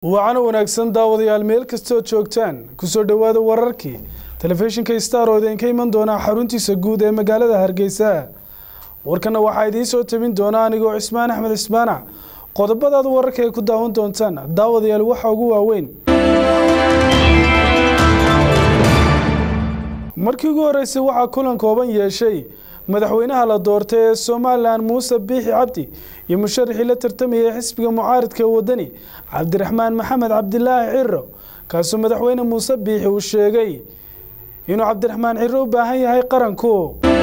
wacan wanaagsan daawadayaal meel kastood joogtaan kusoo dhowaada wararkii telefishinka star oo idinka iman doonaa xaruntiisa guud ee magaalada hargeysa warkana waxaa idiin soo tabin doona anigoo cismaan axmed cismaanac qodobadaad wararka ay ku daawan doontaan daawadayaal waxaa ugu waaweyn markii ugu horeysay waxaa kulan kooban yeeshay madaxweynaha la doortay ee somalilan muuse biixi cabdi iyo musharaxii la tartamayay xisbiga mucaaridka wadani cabdiraxmaan maxamed cabdilaahi ciro kaasoo madaxweyne muuse biixi uu sheegay inuu cabdiraxmaan ciro u baahan yahay qaranku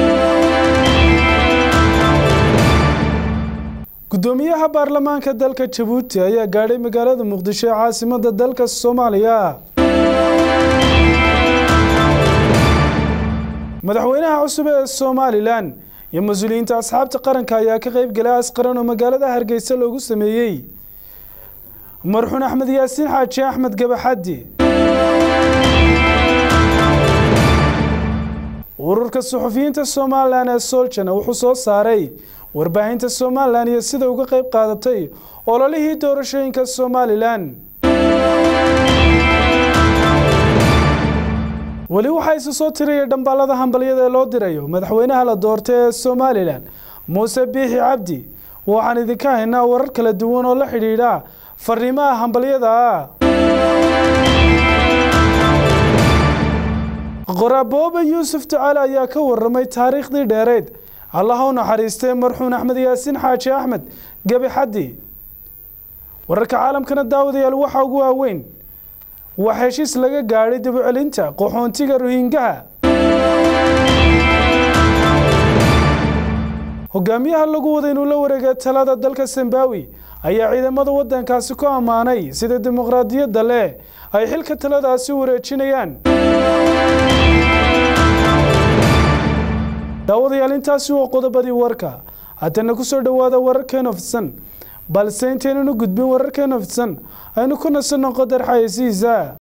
gudoomiyaha baarlamaanka dalka jabuuti ayaa gaadhay magaalada muqdisho ee caasimada dalka soomaaliya madaxweynaha cusub ee somalilan iyo mas-uuliyiinta asxaabta qaranka ayaa ka qeyb galay asqaran oo magaalada hargeysa loogu sameeyey marxuun axmed yaasiin xaaji axmed gabaxaddi ururka suxufiyiinta somalilan ee soljana wuxuu soo saaray warbaahinta somalilan iyo sida uga qeyb qaadatay ololihii doorashooyinka somalilan weli waxaa isu soo tiraya dhambaalada hambalyada ee loo dirayo madaxweynaha la doortay ee somalilan muuse biixi cabdi waxaan idinka haynaa warar kala duwan oo la xidhiidha fariimaha hambalyada qoraabooba yuusuf ducaale ayaa ka waramay taariikhdii dheereyd allaha u naxariistay marxuun axmed yaasiin xaaji axmed gebi xaddi wararka caalamkana daawadayaal waxaa ugu waaweyn waa heshiis laga gaadhay dib u celinta qaxoontiga rohingaha hogaamiyaha lagu wada inuu la wareega talada dalka sambawi ayaa ciidamada wadankaasi ku ammaanay sida dimuqraadiyadda leh ay xilka taladaasi wareejinayaan daawadayaal intaasi waa qodobadii warka haddana kusoo dhowaada wararkeena fidsan balse intaynanu gudbin wararkeena fidsan aynu ku nasanno qodar xayeysiisa